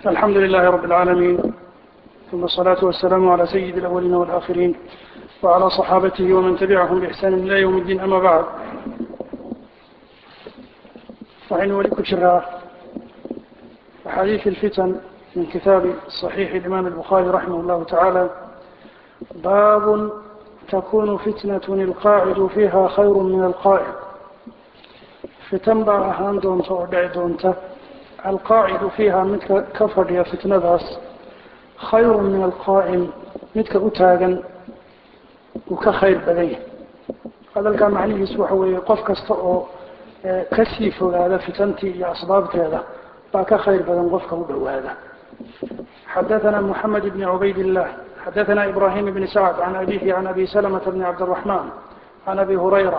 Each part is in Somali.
الحمد لله رب العالمين ثم الصلاة والسلام على سيد الأولين والآخرين وعلى صحابته ومن تبعهم بإحسان إلى يوم الدين أما بعد وحين ولك شراء حديث الفتن من كتاب صحيح الإمام البخاري رحمه الله تعالى باب تكون فتنة القاعد فيها خير من القائد فتن baa ahaan doonta oo dhici doonta alqaacidu fiiha midka ka fadhiya fitnadaas khayru min alqaa'im midka u taagan uu ka khayr badan yahay hadalkaa macnihiisu waxa weeye qof kasta oo kasii fogaada fitantii iyo asbaabteeda baa ka khayr badan qofka u dhowaada xadaثna mحamed bn cubayd الlah xadaثna ibrahim bn sacd can abihi can abi slmة bn cabdالرaحman can abi hurayra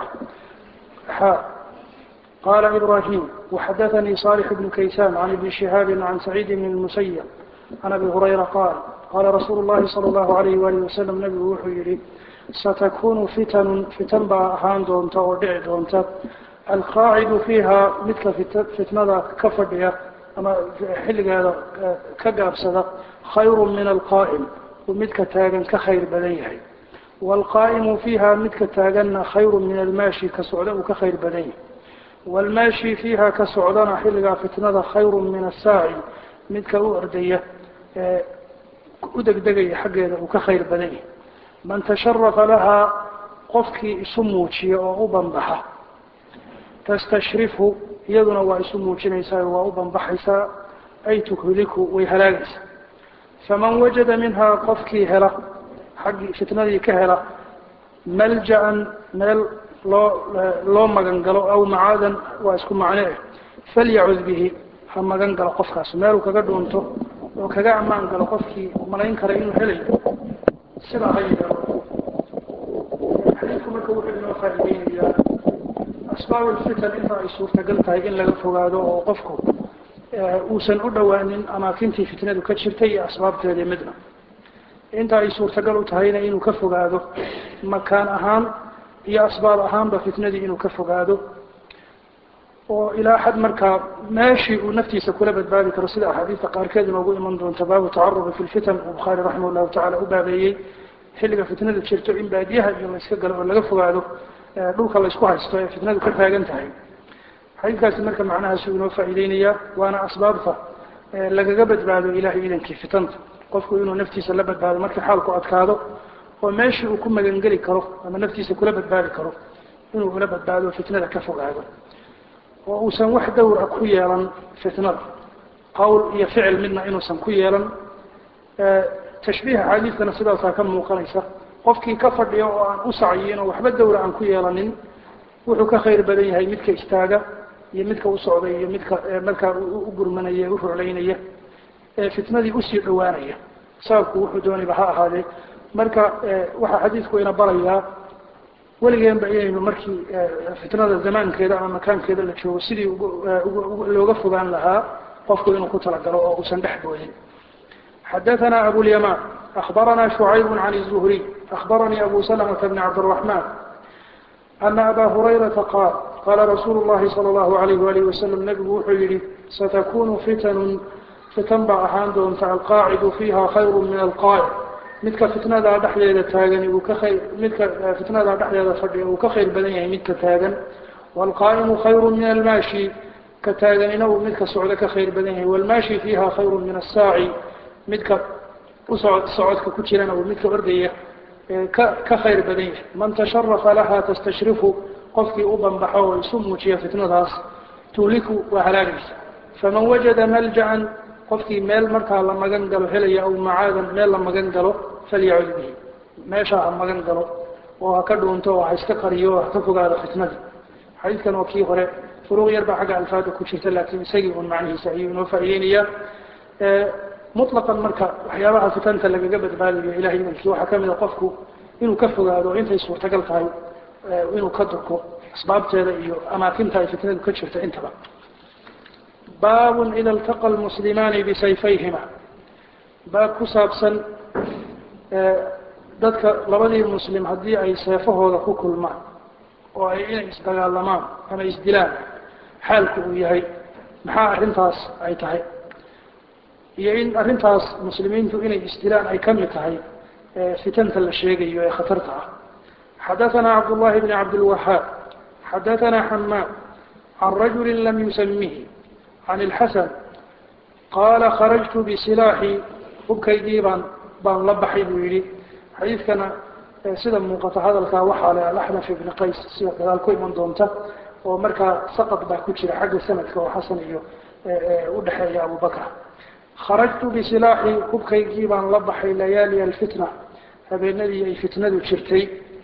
قال إبراهيم وحدثني صالح بن كيسان عن ابن شهاب عن سعيد بن المسيب عن أبي هريرة قال قال رسول الله صلى الله عليه وآله وسلم نبي وحيري ستكون فتن فتن بأهان دونتا ودع دونتا القاعد فيها مثل فتنة كفردية أما حلق هذا كقابسة خير من القائم ومثل تاغن كخير بدنيه والقائم فيها مثل تاغن خير من الماشي كسعودة كخير بدنيه والماشي فيها كسعودنا حلقا فتنة خير من الساعي midka u ordaya u degdegaya xaggeeda uu ka khayr badan yahay man tasharafa lahaa qofkii isu muujiya oo u banbaxa tastashrifu iyaduna waa isu muujinaysaa waa u banbaxaysaa ay tuhliku way halaagaysaa faman wajada minhaa qofkii hela xaggii fitnadii ka hela malja-an meel loo loo magan galo aw macaadan waa isku macno eh falyacud bihi ha magan galo qofkaas meeluu kaga dhuunto oo kaga ammaan galo qofkii malayn kara inuu helayo sidaa ha yeelo xadiidku marka wuxuu inoo faa'iideynayaa asbaab ulfitan inta ay suurtagal tahay in laga fogaado oo qofku uusan u dhowaanin amaakintii fitnadu ka jirtay iyo asbaabteedii midna inta ay suurtagal u tahayna inuu ka fogaado makaan ahaan iyo asbaab ahaanba fitnadii inuu ka fogaado oo ilaa xad markaa meeshii uu naftiisa kula badbaadi karo sida axaadiista qaarkeed inoogu iman doonta baabu tacarubi fi lfitan uu bukhaari raximah llahu tacala u baabeeyey xilliga fitnadu jirto in baadiyaha iyo layska galo oo laga fogaado dhulka laysku haysto ee fitnadu ka taagan tahay xadiidkaasi marka macnahaasuu inoo faa'iideynayaa waana asbaabta lagaga badbaado ilahay idankii fitanta qofku inuu naftiisa la badbaado markii xaalku adkaado oo meeshii uu ku magangeli karo ama naftiisa kula badbaadi karo inuu ula badbaado fitnada ka fogaado oo uusan wax dawra ku yeelan fitnada qowl iyo ficil midna inuusan ku yeelan tashbiiha xaadiidkana sidaasaa ka muuqanaysa qofkii ka fadhiya oo aan u sacyiin oo waxba dawra aan ku yeelanin wuxuu ka khayr badan yahay midka istaaga iyo midka u socday iyo midka markaa u gurmanaya u ruclaynaya ee fitnadii usii dhowaanaya sababku wuxuu dooniba ha ahaadee marka waxaa xadiidku ina barayaa weligeenba inaynu markii fitnada zamaankeeda ama makaankeeda la joogo sidii looga fogaan lahaa qofku inuu ku talagalo oo uusan dhex boodin xadaثna abulyaman أخbarana شhucayb can الزhriي أخbaranii abu سلمة بn cabdالرحman أna aba hurayraةa qaal qala rasuul الlahi salى الlahu عalayh وalih waslm nebigu wuxuu yihi satakunu fitan fitan baa ahaan doonta alqaacidu fiiha khayr min alqaa'd midka fitnadaa dhexdeeda taagani uu ka khayr midka fitnadaa dhexdeeda fadhiya uu ka khayr badan yahay midka taagan waalqaa'imu khayru min almaashi ka taaganina uu midka socdo ka khayr badan yahay waalmaashi fiiha khayru min asaaci midka usocod socodka ku jirana uu midka ordaya ka ka khayr badan yahay man tasharafa laha tastashrifu qofkii u banbaxo oo isu muujiya fitnadaas tuuliku waa halaagaysa faman wajada malja-an qofkii meel markaa la magan galo helaya aw macaadan meel la magan galo falyacud bihi meeshaa ha magan galo oo ha ka dhuunto oo ha iska qariyo oo ha ka fogaado fitnadii xadiidkan oo kii hore furuuq yar baa xagga alfaada ku jirta laakiin isagii un macnihiisa ayuu inoo faa'iideynayaa mutlaqan marka waxyaabaha fitanta lagaga badbaadayo ilahay idankii waxaa kamid a qofku inuu ka fogaado intay suurtagal tahay inuu ka durko asbaabteeda iyo amaakinta ay fitnadu ka jirta intaba baab ida اltaqa lmuslimaani bisayfayhima baab ku saabsan dadka labadii muslim haddii ay seefahooda ku kulmaan oo ay inay isdagaalamaan ama isdilaan xaalku uu yahay maxaa arrintaas ay tahay iyo in arrintaas muslimiintu inay isdilaan ay ka mid tahay fitanta la sheegayo ee khatarta ah xadaثana cabdullahi bni cabdilwahaab xadaثana xamaad can rajuli lam yusamihi can اlxasan qaala kharajtu bisilaaxi hubkaygii baan baan la baxay buu yihi xadiidkana sida muuqata hadalkaa waxaa le alaxnaf ibni qays sida dagaal ku iman doonta oo markaa saqad baa ku jira xagga sanadka oo xasan iyo udhexeeya abu bakr kharajtu bisilaaxi hubkaygii baan la baxay layaali alfitna habeenadii ay fitnadu jirtay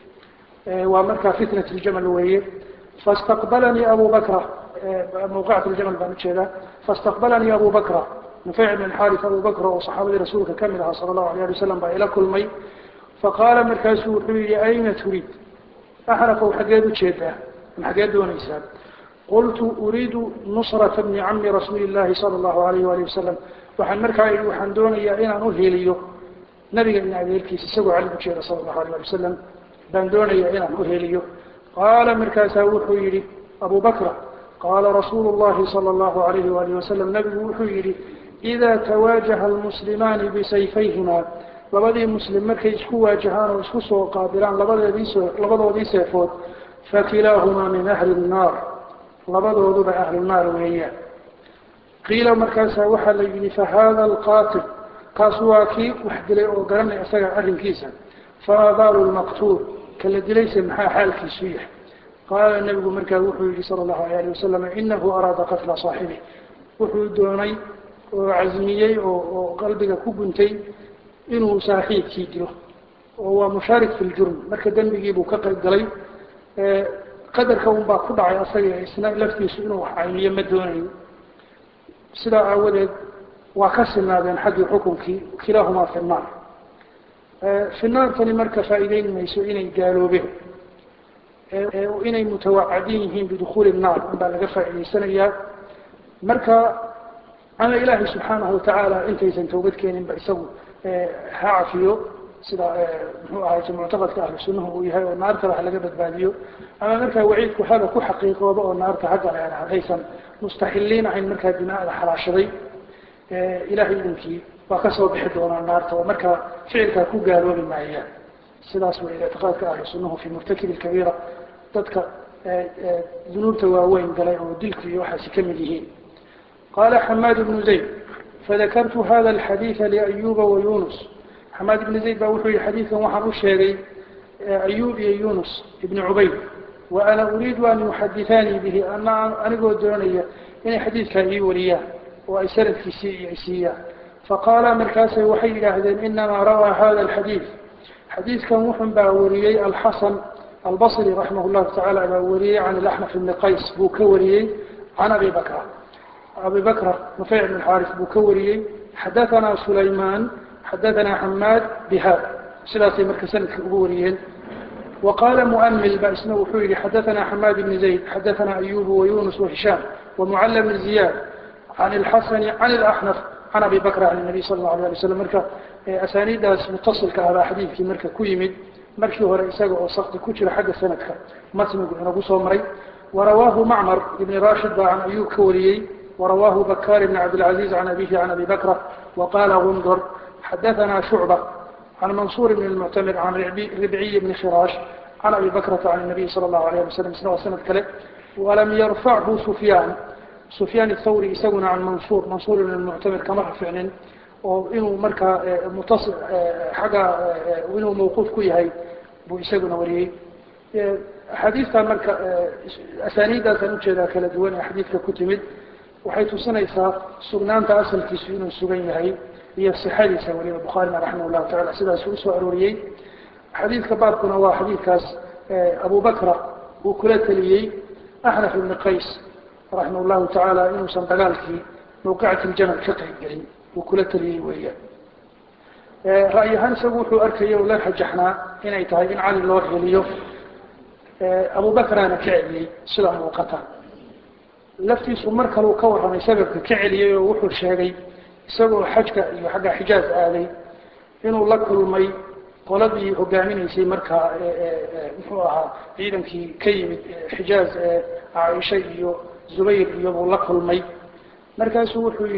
waa markaa fitnat ljamal weeye fastaqbalanii abu bakra mawqicat ljamal baan ujeedaa fastaqbalanii abu bakra nufeyc bn xaris abu bakr oo saxaabadii rasuulka kamid ahaa sala allahu alayh ali wasalam baa ila kulmay faqaala markaasuu wuxuu yihi ayna turiid axrafow xaggeed ujeedaa ma xaggeed doonaysaa qultu uriidu nusrata bni cami rasuuli llahi sala allahu alayh wali wasalam waxaan markaa ihi waxaan doonayaa inaan uheliyo nabiga in adeerkiisa isagoo cali ujeeda sala allahu alayh ali wasalam baan doonayaa inaan uheliyo qaala markaasaa wuxuu yihi abu bakra qaala rasuulu llahi sala allahu alayhi walihi wasalam nabigu wuxuu yihi idaa tawaajaha almuslimaani bisayfayhima labadii muslim markay isku waajahaan oo isku soo qaabilaan labadeedii labadoodii seefood fakilaahumaa min ahli nnaar labadooduba ahlu naar weeyaan qiila markaasaa waxaa la yidhi fahada alqaatil kaas waa kii wax dilay oo garanay isaga arrinkiisa faabaalu lmaqtuul kala dilayse maxaa xaalkiisu yahay qaala nebigu markaa wuxuu yihi sala allahu alayh ali wasalam inahu araada qatla saaxibih wuxuu doonay oo casmiyey oo oo qalbiga ku guntay inuu saaxiibkii dilo oo waa mushaarik fi ljurm marka dembigiibuu ka qayb galay qadarka un baa ku dhacay asaga isna laftiisu inuu wax cayniyo ma doonayo sidaa aawadeed waa ka sinaadeen xaggii xukunkii kilaahumaa fi naar fi naartani marka faa'iideyn mayso inay gaaloobeen inay mutawacadin yihiin bidukuuli naar unbaa laga faa'iidaysanayaa marka ama ilaahay subxaanahu watacaala intaysan toobad keeninba isagu ha cafiyo sida muxuu ahay muctaqadka ahlu sunnahu uu yahay oo naarta wax laga badbaadiyo ama markaa waciidku haba ku xaqiiqooba oo naarta hagga leena haddaysan mustaxiliin ahayn markaa dimaada xalaashaday ilahay idinkii waa kasoo bixi doonaa naarta oo markaa ficilkaa ku gaaloobi maayaan sidaas way ictiqaadka ahlu sunnahu fi murtakibi kabiira dadka dunuubta waaweyn galay oo dilku iyo waxaasi ka mid yihiin qala xamaad bnu zayd fadakartu hada alxadiida liayuba wa yunus xamaad ibni zayd baa wuxuu yihi xadiidkan waxaan u sheegay ayub iyo yunus ibni cubayd wa ana uriidu an yuxadithaanii bihi ana anigoo doonaya inay xadiidkaa ii wariyaan oo ay sanadkiisii iyo isiiyaan faqaala markaasay waxay yidhaahdeen inamaa rawaa hada alxadiid xadiidkan wuxun baa wariyey alxasan albasri raximah llahu tacala baa wariyey can ilaxnaf ibni qays buu ka wariyey can abi bakra abi bakr nufeyc bn xaaris buu ka wariyey xadaanaa sulaymaan xadaanaa xamaad bihada sidaasay marka sanadka ugu wariyeen wa qaala muamil ba isna wuxuu yihi xadaanaa xamaad bni zayd xadaanaa ayubu wayunus wahishaam wamucala bni ziyaad can ilxasani can ilaxnaf can abi bakr can nabiy sala allahu alay ali slam marka asaaniiddaas mutasilka ah baa xadiidkii marka ku yimid markii hore isaga oo sakti ku jira xagga sanadka matnigu inagu soo maray warawaahu macmar ibni rashid baa can ayub ka wariyey ورواه بكار بن عبد العزيز عن أبيه عن أبي بكرة وقال غندر حدثنا شعبة عن منصور بن المعتمر عن ربعي بن خراش عن أبي بكرة عن النبي صلى الله عليه وسلم سنة وسنة كله ولم يرفعه سفيان سفيان الثوري يسون عن منصور منصور بن المعتمر كما فعلا وإنه مركا متصل حاجة وإنه موقوف كويهي بو يسون وريه حديثة مركا أسانيدا كانوا كذا كلا دوان حديثة كتمد waxay tusinaysaa sugnaanta asalkiisu inuu sugan yahay iyo sixadiisa waliba bukhaarina raximah llahu tacala sidaas usoo arooriyey xadiidka baabkuna waa xadiidkaas abu bakra uu kula teliyey axnaf ibni qays raximah llahu tacaala inuusan dagaalkii mawqicati ljamal ka qayb gelin uu kula teliyey weeyaan ra'y ahaan isagu wuxuu arkaya o la rajaxnaa inay tahay in cali loo heliyo abu bakraana ka celiyey sidaa muuqata laftiisu mar kale uu ka warramay sababka ka celiyey oo wuxuu sheegay isagoo xajka iyo xagga xijaaz aaday inuu la kulmay qoladii hogaaminaysay markaa muxuu ahaa ciidankii ka yimid xijaaz caaisha iyo zubayr iyobuu la kulmay markaasuu wuxuu yidhi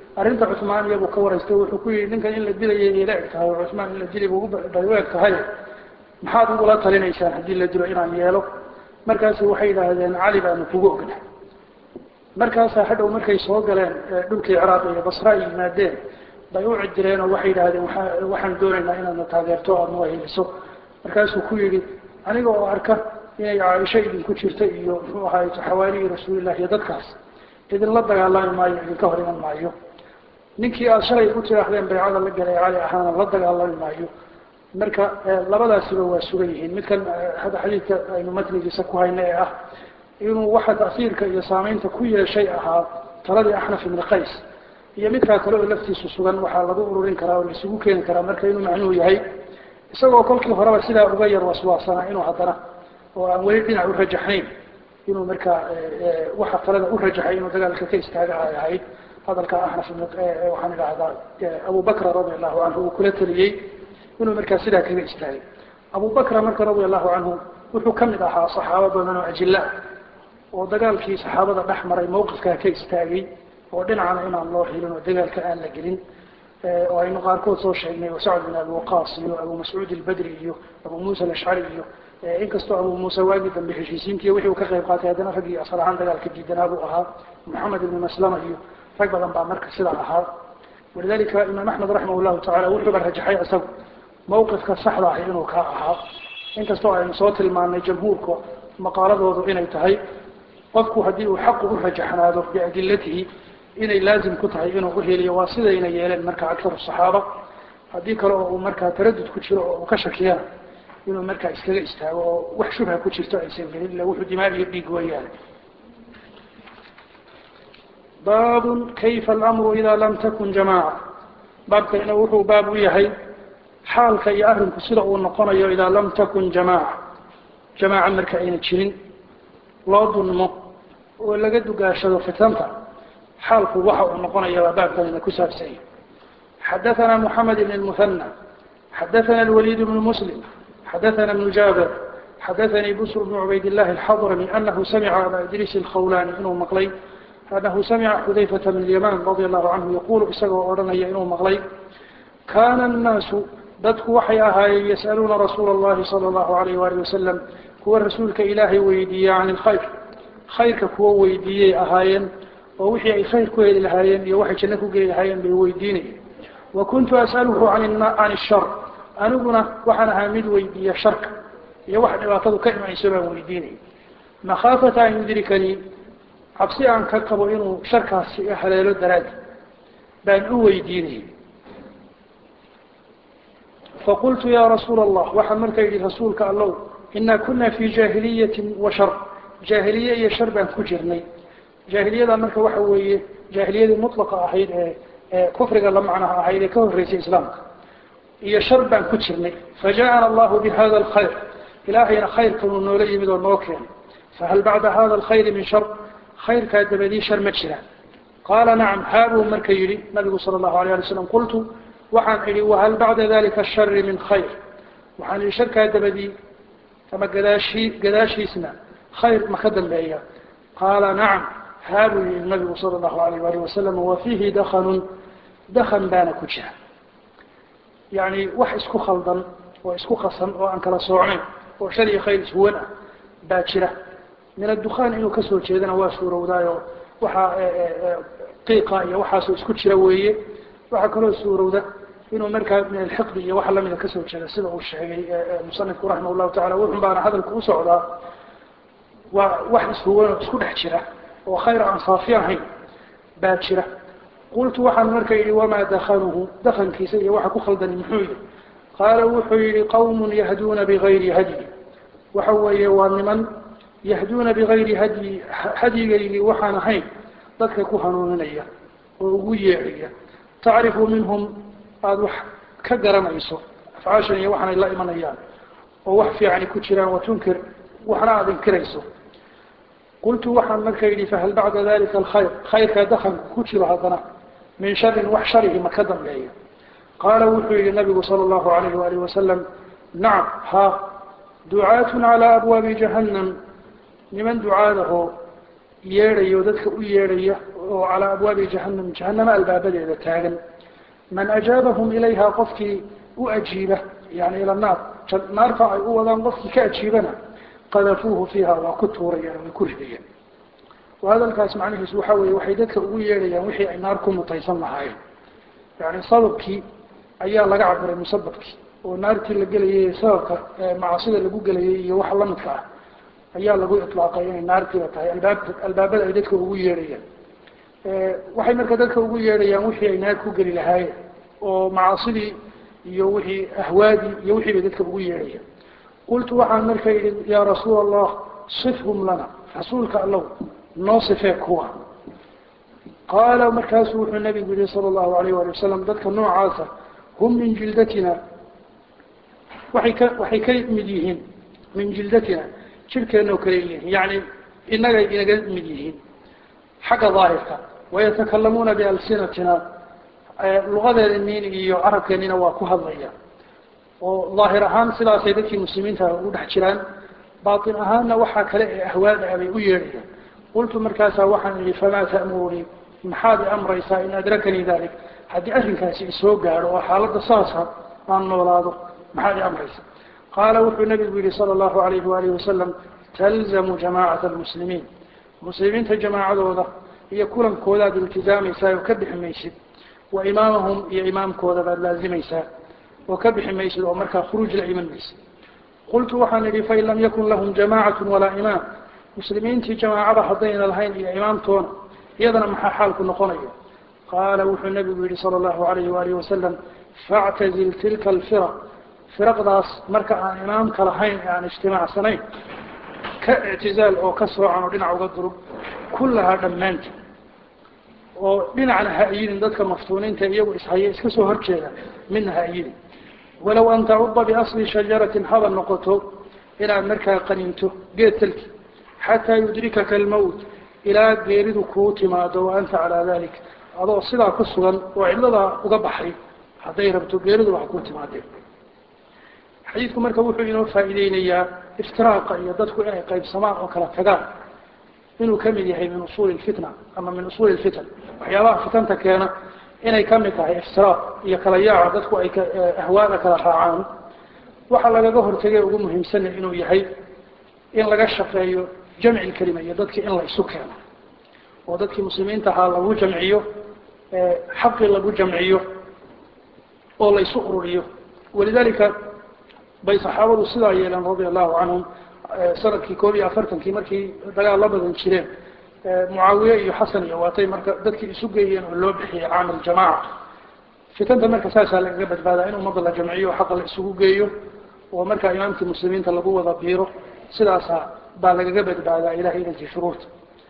arrinta cuhmaaniya buu ka waraystay wuxuu ku yihi ninkan in la dilayay ila eg tahay oo cuhmaan in la dilay bu bay u eg tahay maxaad ugula talinaysaan haddii la dilo inaan yeelo markaasu waxay yidhaahdeen cali baanu kugu ogna markaasaa hadhow markay soo galeen dhulkii ciraaq iyo basra ay yimaadeen bay u cidireen oo waxay yidhahdeen waa waxaan doonaynaa inaadna taageerto o aadna waheliso markaasuu ku yidhi aniga oo arka inay caaisho idinku jirto iyo muxuu ahaay xawaarihii rasuulilah iyo dadkaas idinla dagaalami maayo idinka hor iman maayo ninkii aada shalay u tidhaahdeen baycada la galay cali ahaana la dagaalami maayo marka labadaasiba waa sugan yihiin midkan hadda xadiidka aynu matnigiisa ku hayna ee ah inuu waxa tasiirka iyo saamaynta ku yeeshay ahaa taladii axnaf ibni qays iyo midkaa kale oo laftiisu sugan waxaa lagu ururin karaa oo laisugu keeni karaa marka inuu macnuhu yahay isagoo kolkii horeba sidaa uga yar waswaasanaa inuu haddana oo aan weli dhinac u rajaxnayn inuu markaa waxa talada u rajaxay inuu dagaalka ka istaaga ay ahayd hadalka axnaf waxaan idhaahdaa abu bakra radi allahu canhu uu kula teliyey inuu markaa sidaa kaga istaagay abu bakra marka radi allahu canhu wuxuu ka mid ahaa saxaabo badan oo ajila oo dagaalkii saxaabada dhex maray mawqifkaa ka istaagay oo dhinacana inaan loo helin oo dagaalka aan la gelin oo aynu qaarkood soo sheegnay sacd bin abi waqaas iyo abu mascuud albadri iyo abu muusa alashcari iyo inkastoo abu muuse waagii dambe heshiisiintiiy wixii uu ka qayb qaatay haddana raggii asal ahaan dagaalka diidanaa buu ahaa moxamed ibni maslama iyo rag badan baa marka sidaa ahaa walidalika imaam axmed raximah llahu tacala wuxuuba rajaxay isagu mawqifka saxda ahi inuu kaa ahaa inkastoo aynu soo tilmaanay jamhuurka maqaaladoodu inay tahay qofku haddii uu xaqu u rajaxnaado biadilatihi inay laazim ku tahay inuu uheliyo waa sidayna yeeleen marka aktaru saxaaba haddii kale oo uu markaa taradud ku jiro oo uu ka shakiyana inuu markaa iskaga istaago oo wax shubha ku jirto aysan gelin illa wuxuu dimaa iyo dhiig weeyaane baabun kayfa alamru idaa lam takun jamaaca baabkana wuxuu baab u yahay xaalka iyo arrinku sida uu noqonayo idaa lam takun jamaaca jamaaca marka ayna jirin loo dunmo oo laga dugaashado fitanta xaalku waxa uu noqonaya baa baabkanina ku saabsanya xadaثana moxamed ibn اmuhanى xadaثana اlwaliid bnu muslim xadaثana bnu jaabir xadaثanii busr bnu cubayd اllahi اlxadrami anahu samica aba idriis اlkhawlani inuu maqlay anahu samica xudayfata bn اlyaman radi allahu canhu yaqulu isagoo odhanaya inuu maqlay kana الnaasu dadku waxay ahaayeen yas'aluuna rasuula اllahi salى اllahu alayh walih wasalam kuwa rasuulka ilaahay weydiiya can اlkhayr khayrka kuwa weydiiyey ahaayeen oo wixii ay khayr ku heli lahaayeen iyo waxay janno ku geli lahaayeen bay weydiinayeen wa kuntu as'aluhu can ishar aniguna waxaan ahaa mid weydiiya sharka iyo wax dhibaatadu ka imanayso baan weydiinaya makhaafata an yudrikanii cabsi aan ka qabo inuu sharkaasi haleelo daraadi baan u weydiinayay faqultu ya rasuula allah waxaan markaa yidhi rasuulka allow inaa kuna fi jaahiliyatin wa shar jaahiliye iyo shar baan ku jirnay jaahiliyada marka waxa weeye jaahiliyadii mutlaqa ahayd ee ee kufriga la macnaha ahayd ee ka horreysay islaamka iyo shar baan ku jirnay fajaءana allahu bihada alkhayr ilaahayna khayrkanuu noola yimid oo noo keenay fahal bacda hada alkhayri min shar khayrkaa dabadii shar ma jiraan qaala nacam haabuu marka yidhi nabigu sala allahu alayh ali slam qultu waxaan idhi wahal bacda dalika ashari min khayr waxaan idhi sharkaa dabadii ama gadaashi gadaashiisna khayr ma ka dambeeya qaala nacam haabuu yihi nabigu sala allahu alayh alih wasalam wa fiihi dakanun dakan baana ku jira yani wax isku khaldan oo isku qasan oo aan kala soocnayn oo shar iyo khayr ishuwan ah baa jira min addukaan inuu kasoo jeedana waa suurowdaayo waxaa qiiqa iyo waxaasoo isku jira weeye waxaa kaloo suurowda inuu markaa min alxiqdi iyo waxa lamida kasoo jeeda sida uu sheegay musanifku raximah llahu tacala wuxun baana hadalku u socdaa waa wax ishuwan oo isku dhex jira oo khayr aan saafi ahayn baa jira qultu waxaan marka yidhi wamaa dakanuhu dakankiisa iyo waxa ku khaldani muxuu yihi qaala wuxuu yihi qawmun yahduuna bigayri hadyi waxa weeye waa niman yahduuna bigayri hadyi hadyigaygii waxaan ahayn dadka ku hanuuninaya oo ugu yeedhaya tacrifu minhum aada wax ka garanayso afcaashan iyo waxaanay la imanayaan oo wax fiicani ku jiraan watunkir waxna aada inkirayso qultu waxaan marka yidhi fahal bacda dalika alkhayr khayrkaa dakanku ku jiro haddana min sharin wax sharihi ma ka dambeeya qaala wuxuu yihi nabigu sala allahu alayh waalih wasalam nacam ha ducaatun calaa abwaabi jahannam niman ducaadahoo yeedhayo dadka u yeedhaya oo oo calaa abwaabi jahanam jahanama albaabadeeda taagan man ajaabahum ilayha qofkii u ajiiba yani ila naar naarta ay u wadaan qofkii ka ajiibana qadafuuhu fiiha waa ku tuurayaan way ku ridayaan hadalkaas macnihiisu waxa weeye waxay dadka ugu yeedhayaan wixii ay naar ku mutaysan lahaayeen yani sababkii ayaa laga cabiray musababkii oo naartii la gelayay sababka macaasida lagu gelayay iyo waxa lamidka ah ayaa lagu ilaaqay inay naartiiba tahay albaab albaabada ay dadka ugu yeedhayaan waxay marka dadka ugu yeedhayaan wixii ay naar ku geli lahaayeen oo macaasidii iyo wixii ahwaadii iyo wixii bay dadka ugu yeedhayaan qultu waxaan marka yidhi yaa rasuul allah sifhum lana rasuulka allow noo sifee kuwa qaala markaasuu wuxuu nabigu yihi sala allahu alayh wali wasalam dadka noocaasa hum min jildatina waxay ka waxay ka mid yihiin min jildatina jirkeena oo kale yihiin yani inagay inaga mid yihiin xagga daahirka wayatakalamuuna bialsinatina lugadeedaniin iyo carabkeenina waa ku hadlaya oo daahir ahaan sidaasay dadkii muslimiinta ugu dhex jiraan baatin ahaanna waxaa kale ee ahwaada abay u yeedhayaan qultu markaasaa waxaan idhi famaa ta'murunii maxaad i amraysaa in adrakanii dalik haddii arrinkaasi isoo gaadho oo xaaladda saasa aan noolaado maxaad i amraysaa qaala wuxuu nabigu yihi sala allahu alayhi waalihi wasalam talzamu jamaacata almuslimiin muslimiinta jamaacadooda iyo kulankoodaad iltizaamaysaa oo ka bixi maysid wa imaamahum iyo imaamkooda baad laazimaysaa oo ka bixi maysid oo markaa khuruuj la iman maysid qultu waxaan idhi fain lam yakun lahum jamaacatu walaa imaam muslimiintii jamaacada haddayna lahayn iyo imaamtoona iyadana maxaa xaalku noqonayo qaala wuxuu nabigu yihi sala allahu alayhi waalihi wasalam factazil tilka alfiraq firaqdaas marka aan imaamka lahayn ee aan ijtimaacsanayn ka ictizaal oo ka soocan oo dhinac uga durug kullahaa dhammaanta oo dhinacna ha iyidin dadka maftuuniinta iyagu ishaya iska soo horjeeda midna ha iyidin walow an tacuda biasli shajaratin haba noqoto inaad markaa qaninto geed talki xataa yudrikaka almowt ilaa geeridu kuu timaado wa anta calaa dalik adoo sidaa ku sugan oo cidladaa uga baxay hadday rabto geeridu wax kuu timaadeen xadiidku marka wuxuu inoo faa'iideynayaa iftiraaqa iyo dadku inay qaybsamaan oo kala tagaan inuu ka mid yahay min usuuli lfitna ama min usuuli lfitan waxyaabaha fitanta keena inay ka mid tahay iftiraaq iyo kala yaaca dadku ay ahwaada kala raacaan waxa lagaga hortegay ugu muhiimsana inuu yahay in laga shaqeeyo jamci lkelima iyo dadkii in la isu keeno oo dadkii muslimiinta ahaa lagu jamciyo xaqii lagu jamciyo oo la isu ururiyo walidalika bay saxaabadu sidaa yeeleen radia allahu canhum sanadkii koob iyo afartankii markii dagaal la badan jireen mucaawiye iyo xasan iyo waatay marka dadkii isu geeyeen oo loo bixiyey caamil jamaaca fitanta marka saasaa lagaga badbaadaa in ummadda la jamciyo xaqa la isugu geeyo oo markaa imaamkii muslimiinta lagu wada biiro sidaasa baa lagaga badbaadaa ilahay idankii shuruurta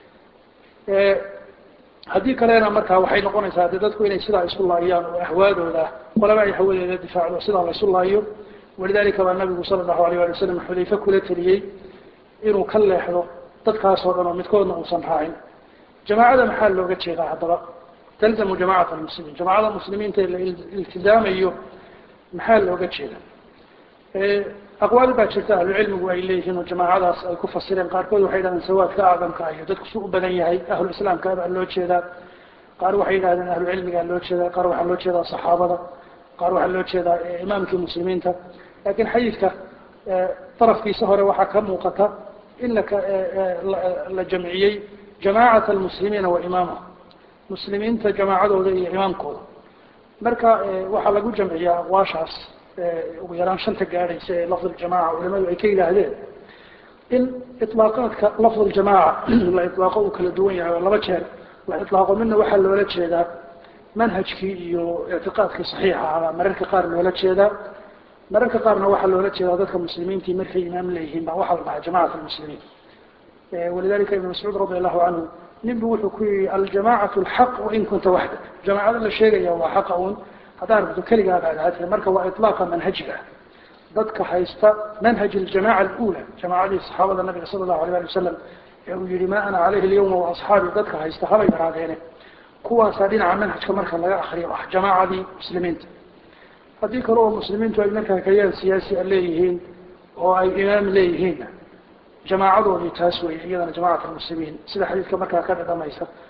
haddii kalena markaa waxay noqonaysaa de dadku inay sidaa isu laayaan oo ahwaadooda qolaba ay hawadeeda difaacdo sidaa la isu laayo walidalika baa nabigu sala allahu alayh ali wasalam xudayfe kula teliyey inuu ka leexdo dadkaasoo dhan oo midkoodna uusan raacin jamaacada maxaa looga jeedaa haddaba talzamu jamacat almuslimiin jamaacada muslimiinta la iltizaamayo maxaa looga jeeda aqwaal baa jirta ahlucilmigu ay leeyihiin oo jamaacadaas ay ku fasireen qaarkood waxay yidhahdeen sawaadka acdamka iyo dadku su u badan yahay ahlu islaamka baa loo jeedaa qaar waxay yidhahdeen ahlucilmigaa loo jeedaa qaar waxaa loo jeedaa saxaabada qaar waxaa loo jeedaa imaamkii muslimiinta lakin xadiidka darafkiisa hore waxaa ka muuqata in la jamciyey jamacat almuslimiina wa imaamahum muslimiinta jamaacadooda iyo imaamkooda marka waxaa lagu jamciyaa aqwaashaas ugu yaraan shanta gaadhaysa ee lafd ljamaca culimadu ay ka yidhaahdeen in iطlaaqaadka lafd ljamaca la iطlaaqo uu kala duwan yahay oo laba jeer la iطlaaqo midna waxaa loola jeedaa manhajkii iyo ictiqaadkii saxiixa ahaa mararka qaar loola jeedaa mararka qaarna waxaa loola jeedaa dadka muslimiintii markay imaam leeyihiin baa waxaa la dhahaa jamacat almuslimiin walidalika ibn mascuud radi allahu canhu nin bu wuxuu ku yihi aljamacatu alxaq wain kunta waxda jamaacada la sheegaya waa xaqa un haddaad rabto keligaa baad ahaatee marka waa iطlaaqa manhajiga dadka haysta manhaj aljamaca alula jamaacadii saxaabada nabiga sala allahu alayh ali wasalam ee uu yihi ma ana calayhi alyawma waasxaabi dadka haysta habay yaraadeene kuwaasaa dhinaca manhajka marka laga akriyo ah jamaacadii muslimiinta haddii kale oo muslimiintu ay markaa kayaan siyaasi a leeyihiin oo ay imaam leeyihiinna jamaacadoodii taas weeye iyadana jamacat almuslimiin sida xadiidka markaa ka dhadhamaysa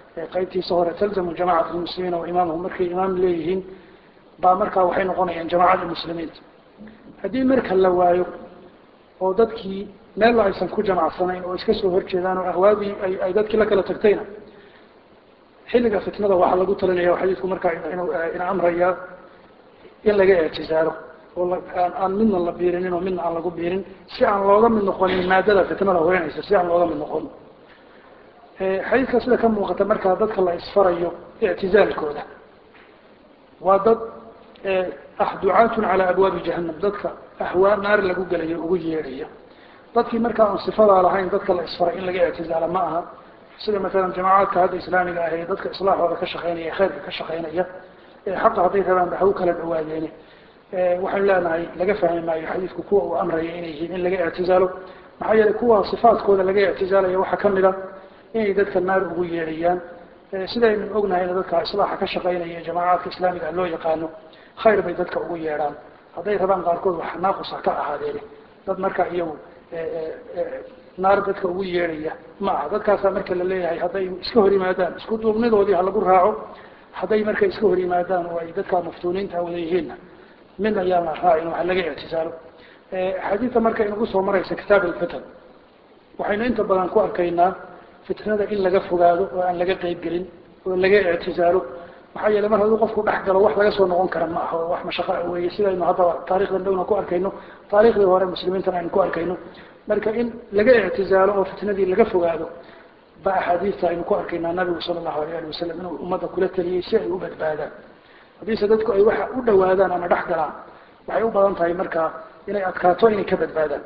qaybtiisa hore talzamu jamacat lmuslimiina wa imaamahum markay imaam leeyihiin baa markaa waxay noqonayaan jamacada muslimiinta haddii marka la waayo oo dadkii meella aysan ku jamacsanayn oo iska soo horjeedaan oo ahwaadii ay dadkii la kala tagtayna xilliga fitnada waxaa lagu talinaya xadiidku markaa ina amraya in laga ictisaalo oo aan midna la biirinin oo midna aan lagu biirin si aan looga mid noqonin maadada fitnada horeynaysa si aan looga mid noqon xadiidka sida ka muuqata markaa dadka la isfarayo ictizaalkooda waa dad ah ducaatun calaa abwaabi jahanam dadka ahwaa naar lagu gelayo ugu yeedhaya dadkii markaa aan sifadaa lahayn dadka la isfaray in laga ictizaalo ma aha sida maalan jamacaadka hadda islaamiga ah ee dadka islaaxooda ka shaqeynaya khayrka ka shaqeynaya xaqa hadday rabaan ba ha u kala dhawaadeene waxaynu leenahay laga fahmi maayo xadiidku kuwa uu amraya inay yihiin in laga ictizaalo maxaa yeelay kuwa sifaatkooda laga ictizaalaya waxaa kamid a inay dadka naar ugu yeedhayaan sidaynu ognahayna dadka islaaxa ka shaqeynaya jamacaadka islaamiga loo yaqaano khayr bay dadka ugu yeedhaan hadday rabaan qaarkood wax naaqus ha ka ahaadeene dad marka iyagu naar dadka ugu yeedhaya ma aha dadkaasaa marka la leeyahay hadday iska hor yimaadaan isku duubnidoodii ha lagu raaco hadday marka iska hor yimaadaan oo ay dadka maftuuniinta wada yihiinna mid ayaan la raacin waxa laga ictisaalo xadiidka marka inagu soo maraysa kitaab alfitan waxaynu inta badan ku arkaynaa fitnada in laga fogaado oo aan laga qeyb gelin oo laga ictisaalo maxaa yeele mar hadduu qofku dhex galo wax laga soo noqon kara ma aha oo wax mashaqo weeye sidaynu haddaba taarikhdan dhowna ku arkayno taarikhdii hore muslimiintana aynu ku arkayno marka in laga ictizaalo oo fitnadii laga fogaado ba axaadiista aynu ku arkaynaa nabigu sala allahu alayh ali wasalam inuu ummadda kula taliyey si ay u badbaadaan haddiise dadku ay waxa u dhawaadaan ama dhex galaan waxay u badan tahay markaa inay adkaato inay ka badbaadaan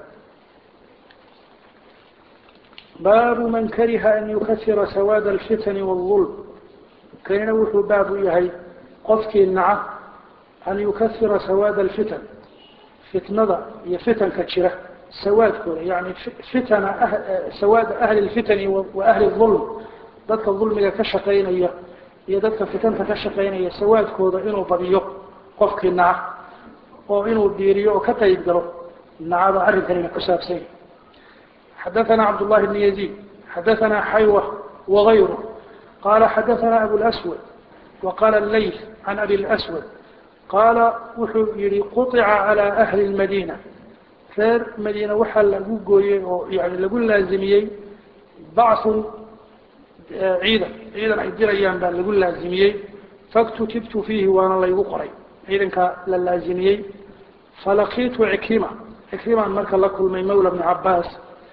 baabu man kariha an yukasira sawaad alfitani wاlظulm kanina wuxuu baab u yahay qofkii naca an yukasira sawaad alfitan fitnada iyo fitanka jira sawaadkooda yani fitana sawaada ahli lfitani wa ahli ulm dadka dulmiga ka shaqaynaya iyo dadka fitanta ka shaqaynaya sawaadkooda inuu badiyo qofkii naca oo inuu diiriyo oo ka qayb galo nacada arrinkanina ku saabsanya xadaثana cabdالlahi bn yaزيid xadaثana xaywa wغayru qala xadaثana abu اlأswad waqala اleyl can abi اlأswad qaala wuxuu yihi quطica calى ahli اmadina reer madiina waxaa lagu gooyey oo yani lagu laazimiyey bacun ciidan ciidan ay dirayaan baa lagu laazimiyey faktutibtu fiihi waana laygu qoray ciidanka la laazimiyey falaqiitu cikrima cikrimaan marka la kulmay mawla bni cabaas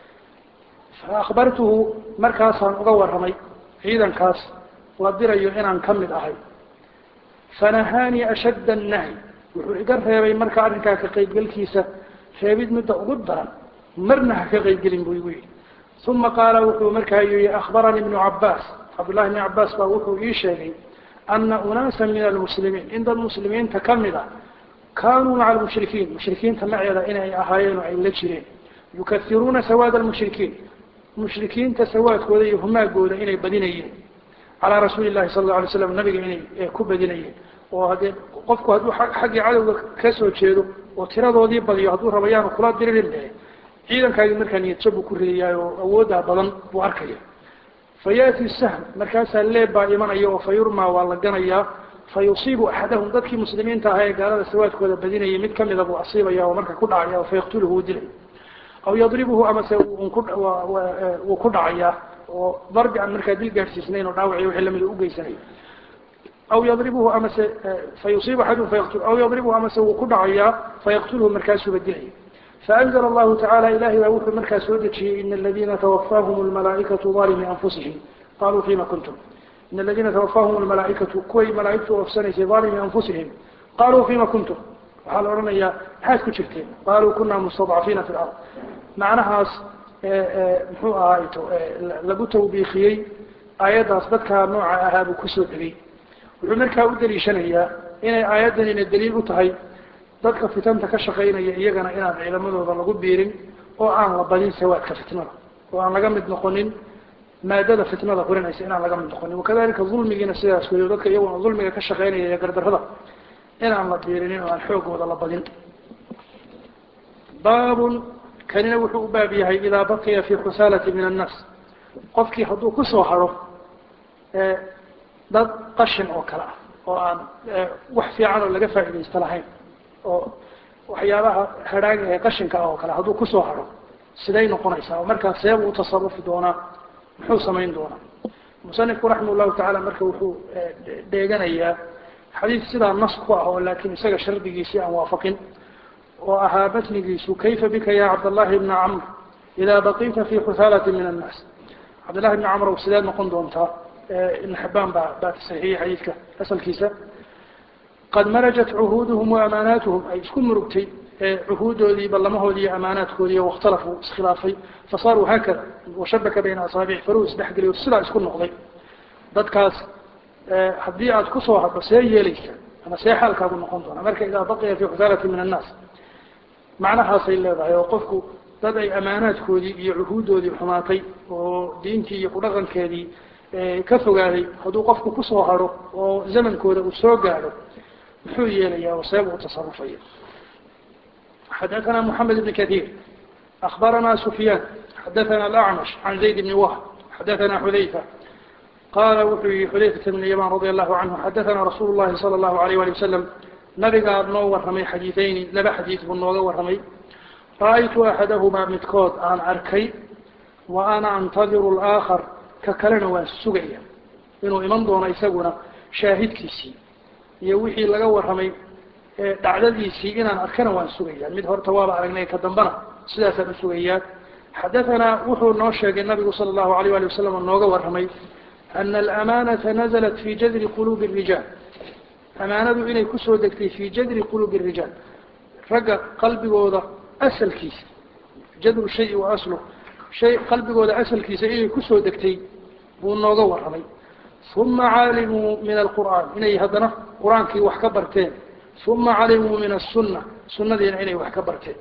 faakbartuhu markaasaan uga warramay ciidankaas la dirayo inaan ka mid ahay fanahaanii ashadda annahyi wuxuu iga reebay marka arrinkaa ka qaybgelkiisa reebid midda ugu daran marna ha ka qaybgelin buu igu yidhi uma qaala wuxuu markaa yihi akhbaranii ibnu cabaas cabdullahi ibni cabaas baa wuxuu ii sheegay ana unaasa min almuslimiin in dad muslimiinta ka mid a kaanuu maca almushrikiin mushrikiinta maceeda inay ahaayeen oo ay la jireen yukairuuna sawaad almushrikiin mushrikiinta sawaadkooda iyo humaagooda inay badinayeen calaa rasuuli llahi sala alla alay slam nabiga inay ku badinayeen oo haddee qofku hadduu xaggii cadowga ka soo jeedo oo tiradoodii badiyo hadduu raba yaanu kula diririn be ciidankaagii markaa niyadjab buu ku ridayaa oo awooddaa badan buu arkaya fa yaati sahm markaasaa leeb baa imanaya oo fa yurmaa waa la ganayaa fa yusiibu axadahum dadkii muslimiinta ahaa ee gaalada sawaadkooda badinayay mid kamida buu asiibaya oo marka ku dhacaya oo fa yaqtuluhu uu dilay aw yadribuhu amase wuu ku dhacayaa oo darbi aan markaa dil gaadhsiisnayn oo dhaawaciy wixii lamida ugeysanay aw yadribuhu amase fayusiibu axadum fayaqtul aw yadribuhu amase wuu ku dhacayaa fayaqtulhu markaasuuba dilaya faanzla allahu tacala ilahay baa wuxuu markaa soo dejiyey ina aladina tawafaahum lmalaaikatu alimi anfusihim qaluu fima kuntum ina aladina tawafaahum lmalaaikatu kuway malaaigtu oofsanaysay alimi anfusihim qaluu fima kuntum waxaa la odhanayaa maxaad ku jirteen qaluu kuna mustadcafiina fi lard macnahaas muxuu ahayto lagu tawbiikiyey aayaddaas dadkaa nooca ahaa buu kusoo degay wuxuu markaa u daliishanayaa inay aayaddanina daliil u tahay dadka fitanta ka shaqaynaya iyagana inaan ciidamadooda lagu biirin oo aan la badin sawaadka fitnada oo aan laga mid noqonin maadada fitnada hurinaysa inaan laga mid noqonin wakadalika dulmigiina sidaas weyo dadka iyaguna dulmiga ka shaqaynaya iyo gardarrada inaan la biirinin oo aan xoogooda la badin baabun kanina wuxuu u baab yahay idaa baqiya fi khusaalati min annaas qofkii hadduu kusoo haro dad qashin oo kale ah oo aan wax fiican oo laga faa'iidaysto lahayn oo waxyaabaha hadhaaga ee qashinka ah oo kale hadduu kusoo haro siday noqonaysaa oo markaa seebuu u tasarufi doonaa muxuu samayn doonaa musanifku raximah llahu tacala marka wuxuu dheeganayaa xadiid sidaa nas ku ah oo laakiin isaga shardigiisii aan waafaqin oo ahaa batnigiisu kayfa bika ya cabdallahi bna camr idaa baqiita fi xusaalati min annaas cabdillahi bni camrow sideed noqon doontaa ibn xabaan baa baa saxiixiyey xadiidka asalkiisa qad marajat cuhuuduhum wa amaanaatuhum ay isku murugtay cuhuudoodii ballamahoodii iyo amaanaadkoodii wakhtalafuu iskhilaafay fasaaruu haakada washabaka bayna asaabici faruu isdhexgeliyo sidaa isku noqday dadkaas haddii aad kusoo hadho see yeelaysa ama see xaalkaagu noqon doona marka idaa baqiya fi xusaalati min annaas macnahaasay leedahay oo qofku dad ay amaanaadkoodii iyo cuhuudoodii xumaatay oo diintii iyo kudhaqankeedii ka fogaaday hadduu qofku kusoo haro oo zamankooda uu soo gaadho muxuu yeelayaa oo seebuu utasarufaya xadaثna mحamed بn kaثيir أخbarana سfyaan xadaثna الأعmش عan زayd بn whb xadaثna xudayfa qala wuxuu yihi xudayfة بn yaman radي الlahu canhu xadaثna rasuul الlahi salى الlahu عalيه alي wasalam nabigaa noo warramay xadiiثayni laba xadiiث buu nooga warramay ra'aytu axadahumaa midkood aan arkay wa ana antadiru الآakar ka kalena waan sugaya inuu iman doono isaguna shaahidkiisii iyo wixii laga warramay dhacdadiisii inaan arkana waan sugayaa mid horta waaba aragnay ka dambana sidaasaan usugayaa xadaثanaa wuxuu noo sheegay nabigu salى الlahu عalيه alي wasalam oo nooga warramay ana alamaanaةa naزlat fi jadri qulubi الrijaal amaanadu inay kusoo degtay fi jadri qulubi الrijaal ragga qalbigooda asalkiisa jadru shay wa aslu shay qalbigooda asalkiisa inay kusoo degtay buu nooga warramay uma caalimuu min alqur'aan inay haddana qur-aankii wax ka barteen uma calimuu min aلsuna sunadiina inay wax ka barteen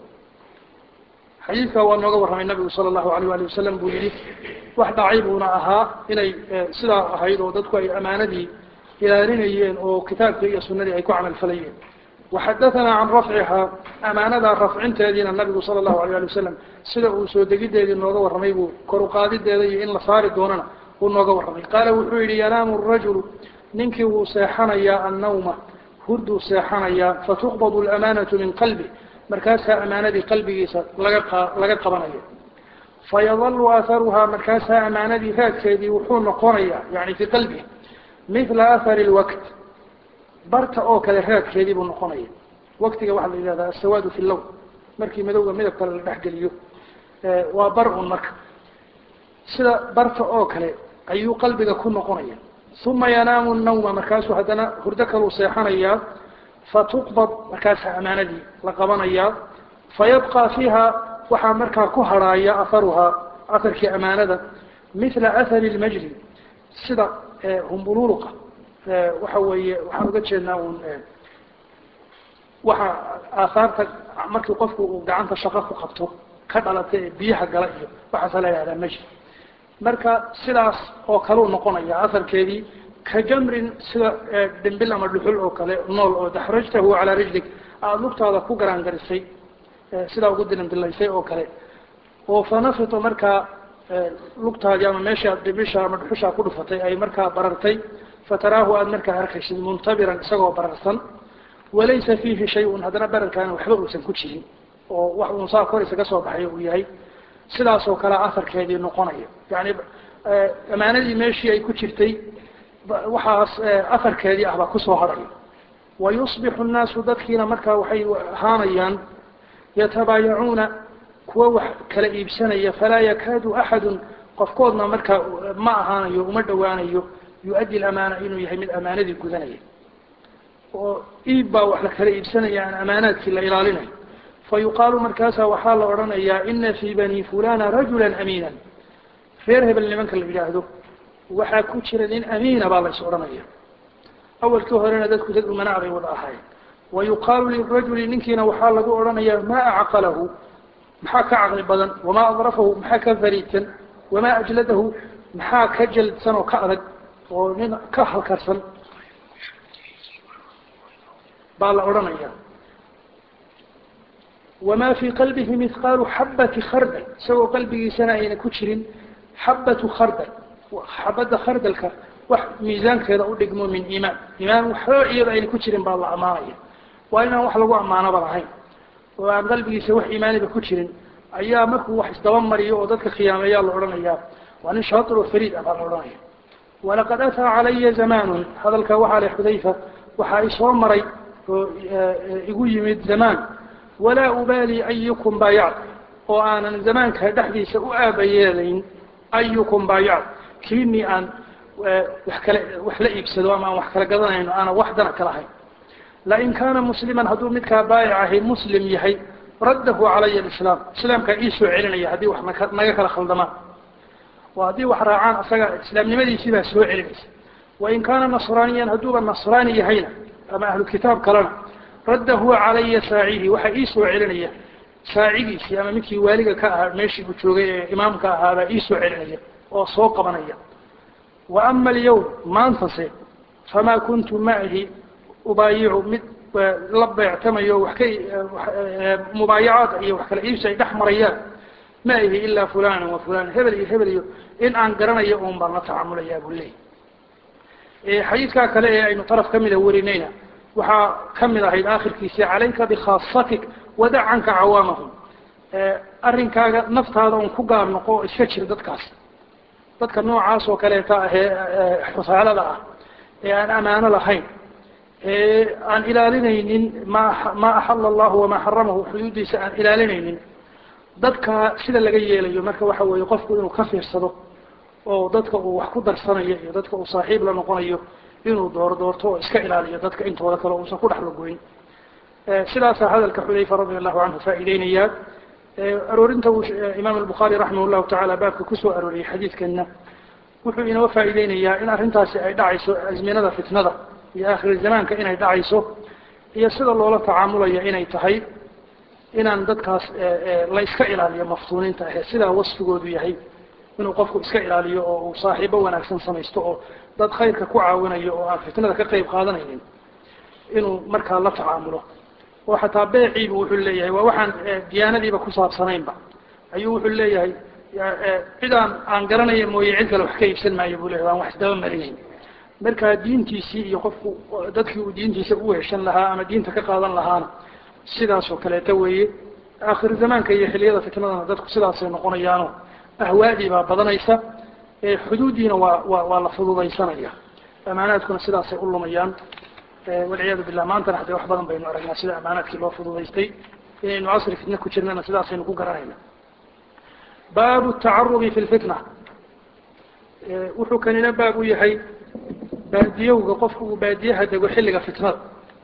xadiidkaa waa nooga warramay nabigu salى الlahu alيyه ali wasalam buu yihi wax dhacay buuna ahaa inay sidaa ahayd oo dadku ay amaanadii ilaalinayeen oo kitaabkii iyo sunadii ay ku camal falayeen waxadaثana can rafcihaa amaanadaa rafcinteediina nabigu salى الlahu alيه ali wasalam sida uu soo degideedii nooga warramay buu kor uqaadideeda iyo in la saari doonana uu nooga warramay qaala wuxuu yihi yanaamu الrajulu ninkii wuu seexanayaa annawma hurduu seexanayaa fatuqbad اlamaanaةu min qalbi markaasaa amaanadii qalbigiisa laga laga qabanayo fayadalu aharuhaa markaasaa amaanadii raadkeedii wuxuu noqonayaa yani fii qalbihi mila ahari اlwakt barta oo kale raadkeedii buu noqonaya waktiga waxaa la yihahda asawaadu fi lown markii madowga midab kale la dhexgeliyo waa bar un marka sida barta oo kale ayuu qalbiga ku noqonaya uma yanaamu nawma markaasuu haddana hurdo kaluu seexanayaa fatuqbad markaasaa amaanadii la qabanayaa fayabqa fiiha waxaa markaa ku harhaaya aharuhaa aharkii amaanada mila ahari lmajli sida humbuluuluqa waxa weeye waxaan uga jeednaa un waxa aahaarta markii qofku uu gacanta shaqo ku qabto ka dhalata ee biyaha gala iyo waxaasa la yihahdaa majli marka sidaas oo kaleu noqonaya aharkeedii ka jamrin sida dhimbil ama dhuxul oo kale nool oo daxrajtahu calaa rijlig aada lugtaada ku garaangarisay sidaa ugu dilimdilaysay oo kale oo fanafito markaa lugtaadii ama meesha dhimbisha ama dhuxushaa ku dhufatay ay markaa barartay fataraahu aada markaa arkaysid muntabiran isagoo bararsan walaysa fiihi shay-un haddana bararkaana waxba uusan ku jirin oo wax uun saa kor isaga soo baxay uu yahay sidaas oo kale aharkeedii noqonaya yani amaanadii meeshii ay ku jirtay waxaas aharkeedii ah baa kusoo haraya wayusbixu nnaasu dadkiina markaa waxay ahaanayaan yatabaayacuuna kuwa wax kala iibsanaya falaa yakaadu axadun qofkoodna markaa ma ahaanayo uma dhowaanayo yu-addi lamaana inuu yahay mid amaanadii gudanaya oo iib baa wax la kala iibsanaya aan amaanaadkii la ilaalinayo fayuqaalu markaasa waxaa la odhanayaa ina fii bani fulana rajula amiina reer hebel nimanka la yidhaahdo waxaa ku jira nin amiina baa lays odhanaya awalkii horena dadku dad umanaa bay wada ahaayeen wayuqaalu lirajuli ninkiina waxaa lagu odhanayaa maa acqalahu maxaa ka caqli badan wamaa adrafahu maxaa ka fariidsan wamaa ajladahu maxaa ka jaldsan oo ka adag oo nin ka halkarsan baa la odhanaya wamaa fii qalbihi mihqaalu xabati khardal isagoo qalbigiisana ayna ku jirin xabatu khardal xabadda khardalka wax miisaankeeda u dhigmo min iimaan iimaan waxba iyada ayna ku jirin baa la ammaanaya waa inaan wax lagu ammaanoba lahayn oo aan qalbigiisa wax iimaaniba ku jirin ayaa markuu wax isdaba mariyo oo dadka khiyaameeyaa la odhanayaa waa nin shaatir oo fariid ah baa la odhanaya walaqad ataa calaya zamaanun hadalka waxaa leh xudayfa waxaa isoo maray oo igu yimid zamaan walaa ubaali ayukum baayac oo aanan zamaanka dhexdiisa u aabayeelayn ayukum baayac kiinii aan wax kale wax la iibsado ama aan wax kala gadanayno aanan wax dana ka lahayn lain kaana musliman hadduu midkaa baayic ahi muslim yahay raddahu calaya alislaam islaamkaa ii soo celinaya haddii wax naka naga kala khaldamaan oo haddii wax raacaan asaga islaamnimadiisii baa soo celinaysa wain kaana nasraaniyan hadduuba nasraani yahayna ama ahlu kitaab kalena raddahu calaya saacihi waxaa ii soo celinaya saacigiisii ama midkii waaliga ka ahaa meeshii uu joogay ee imaamka ahaabaa ii soo celinaya oo soo qabanaya wa ama alyawm maantase famaa kuntu macihi ubaayicu mid la beectamayo wax ka mubaayacaad iyo wax kala iibsi ay dhex marayaan ma ihi ilaa fulana wa fulana hebel iyo hebel iyo in aan garanayo un baan la tacamulayaa buu leeyay xadiidkaa kale ee aynu taraf kamida warinayna waxaa kamid ahayd aakhirkiisi calayka bikhaasatik wadac canka cawaamahum arrinkaaga naftaada un ku gaar noqo oo iska jir dadkaas dadka noocaas oo kaleeta ahee xusaalada ah ee aan amaano lahayn ee aan ilaalinaynin ma ma axala allahu wamaa xaramahu xuduudiisa aan ilaalinaynin dadka sida laga yeelayo marka waxa weeye qofku inuu ka fiirsado oo dadka uu wax ku darsanayo iyo dadka uu saaxiib la noqonayo inuu door doorto oo iska ilaaliyo dadka intooda kale uusan ku dhex lagoyn sidaasaa hadalka xudayfa radi allahu canhu faa'iideynayaa aroorinta uu imaam albukhaari raximah llahu tacaala baabka kusoo arooriyey xadiidkana wuxuu inoo faa'iideynayaa in arrintaasi ay dhacayso azminada fitnada iyo aakhiri zamaanka inay dhacayso iyo sida loola tacaamulayo inay tahay inaan dadkaas la iska ilaaliyo maftuuniinta ahe sidaa wasfigoodu yahay inuu qofku iska ilaaliyo oo uu saaxiibo wanaagsan samaysto oo dad khayrka ku caawinayo oo aan fitnada ka qayb qaadanaynin inuu markaa la tacaamulo oo xataa beeciibu wuxuu leeyahay waa waxaan diyaanadiiba ku saabsanaynba ayuu wuxuu leeyahay cidaan aan garanaya mooye cid kale wax ka iibsan maayo buu leyahy waan wax isdaba marinayn markaa diintiisii iyo qofku dadkii uu diintiisa u heshan lahaa ama diinta ka qaadan lahaana sidaas oo kaleeta weeye aakhir zamaanka iyo xiliyada fitnadana dadku sidaasay noqonayaano ahwaadii baa badanaysa xuduuddiina waa waa waa la fududaysanaya amaanaadkuna sidaasay u lumayaan walciyaadu billah maantana haddee wax badan baynu aragnaa sida amaanaadkii loo fududaystay inaynu casri fitne ku jirnana sidaasaynu ku garanayna baabu tacarubi fi lfitna wuxuu kanina baab u yahay baadiyowga qofku uu baadiyaha dego xilliga fitnada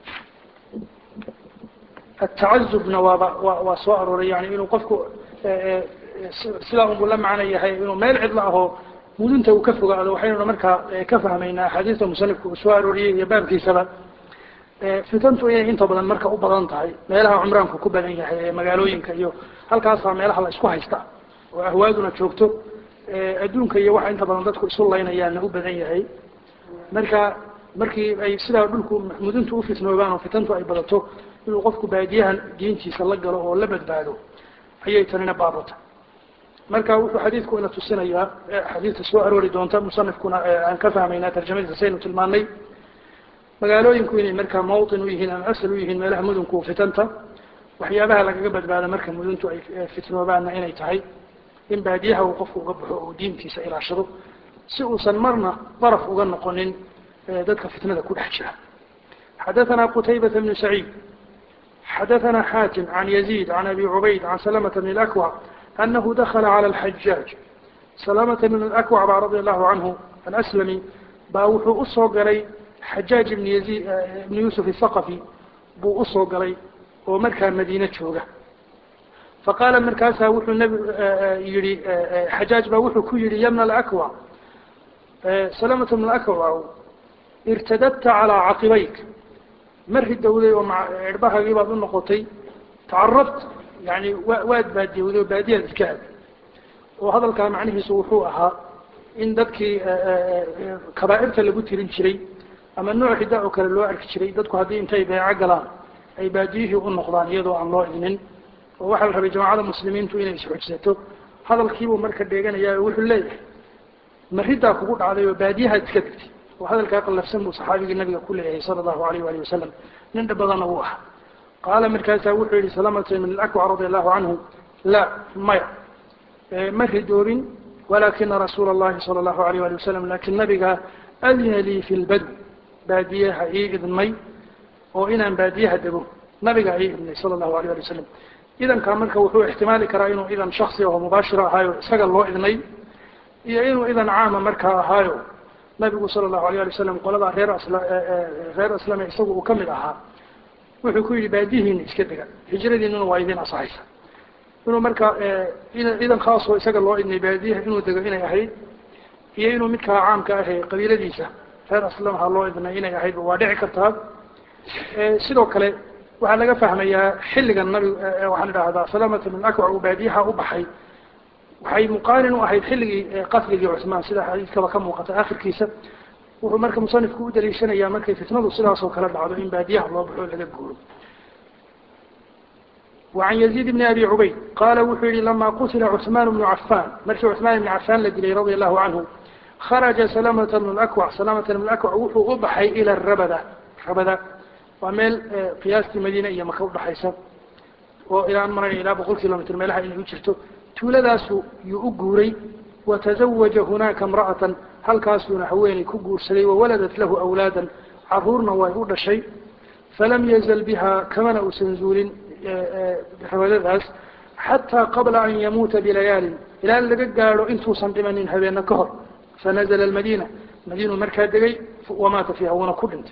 atacazubna waaba wa waa soo arooray yani inuu qofku sidaa unbuu la macno yahay inuu meel cidlo ahoo mudunta uu ka fogaado waxaynuna markaa ka fahmaynaa axaadiista musanifku uu soo arooriyey iyo baabkiisaba fitantu inay inta badan marka u badan tahay meelaha cumraanku ku badan yahay ee magaalooyinka iyo halkaasaa meelaha la isku haysta oo ahwaaduna joogto adduunka iyo waxa inta badan dadku isu laynayaanna u badan yahay marka markii ay sidaa dhulku muduntu ufitnoobaan oo fitantu ay badato inuu qofku baadiyahan diintiisa la galo oo la badbaado ayay tanina baabata marka wuxuu xadiidku ina tusinayaa xadiidka soo aroori doonta musanifkuna aan ka fahmaynaa tarjamadiisa saynu tilmaanay magaalooyinku inay markaa mawطin u yihiin ama asal u yihiin meelaha mudunku fitanta waxyaabaha lagaga badbaado marka muduntu ay fitnoobaanna inay tahay in baadiyaha uu qofku uga baxo oo diintiisa ilaashado si uusan marna daraf uga noqonin dadka fitnada ku dhex jira xadaثna qتaybaة بن سعيid xadaثna xاtim عan يزيد عan أbي عubayd عan سلمة بن الأكوع أنه دخل على الحجاج سلامة بن الأكوع baa رضي الله عنه الأسلمي baa wuxuu usoo galay xajاaج بن يزيد بن يوسف الثقفي buu usoo galay oo markaa madiine jooga faqaala markaasaa wuxuu nb yihi xajاaج baa wuxuu ku yihi ybن الأكوع سلامة بن الأكوع irtadadta calىa caqibayk ma ridowday oo cirhbahagii baad u noqotay tacarabta yani wa waad baadiyowday oo baadiyaad iska aaday oo hadalkaa macnihiisu wuxuu ahaa in dadkii kabaa'irta lagu tirin jiray ama nooc hida oo kale loo arki jiray dadku haddii intay beeco galaan ay baadiyihii u noqdaan iyadoo aan loo idnin oo waxaa la rabay jamacada muslimiintu inay isxujsato hadalkiibuu marka dheeganayaa oo wuxuu leeyahay ma riddaa kugu dhacday oo baadiyahaad iska degtay oo hadalkaa qallafsan buu saxaabigii nabiga ku leeyahay sala allahu alayh waali wasalam nin dhib badanna wuu aha qaala markaasaa wuxuu yihi salamata min alakwac radia allahu canhu la maya ma ridoobin walakina rasuula allahi sala allahu alayh wali wasalam lakin nabiga adina lii fi lbadwi baadiyaha ii idmay oo inaan baadiyaha dego nabigaa ii idmay sala allahu alayh ali wasalam idankaa marka wuxuu ixtimaali karaa inuu idan shaksi oo mubaashira ahaayo isaga loo idnay iyo inuu idan caama markaa ahaayo nabigu sala allahu alayh ali wasalam qoladaa reer asla reer aslame isagu uu kamid ahaa wuxuu ku yidhi baadiyihiina iska dega hijradiinuna waa idin asaxaysa inuu marka idan khaasoo isaga loo idnay baadiyaha inuu dego inay ahayd iyo inuu midkaa caamka ahe qabiiladiisa reer aslamaha loo idnay inay ahayd waa dhici kartaa sidoo kale waxaa laga fahmayaa xilligan nabig waxaan idhaahdaa salamata min akwac uu baadiyaha u baxay waxay muqaarin u ahayd xilligii qasligii cuثmaan sida xadiiskaba ka muuqata akhirkiisa wuxuu marka musanifku u daliishanayaa markay fitnadu sidaasoo kale dhacdo in baadiyaha loo baxo laga guuro وعن يزيد بن أبي عبيد قال وxuu yihi لما qتل عثمان بن عفان markii عثمان بن عفان la dilay رضي الله عنه خرج سلمة بن الأكوع سلمة بن الأكوع wuxuu u baxay إلى الربdة rabda waa meel qiyaastii madiine iyo maka udhaxaysa oo ilaan maranaya ilaa boqol kilomitr meelaha inay u jirto tuuladaasu yuu u guuray wataزawaja hunaaka امra'atan halkaasuuna haweeney ku guursaday wawaladat lahu awlaadan caruurna way u dhashay falam yazl biha kamana uusan zuulin rabadadaas xataa qabla an yamuuta bilayaalin ilaa laga gaadho intuusan dhimanin habeena ka hor fanazla اmadina madiinu markaa degay wamaata fiiha wuuna ku dhintay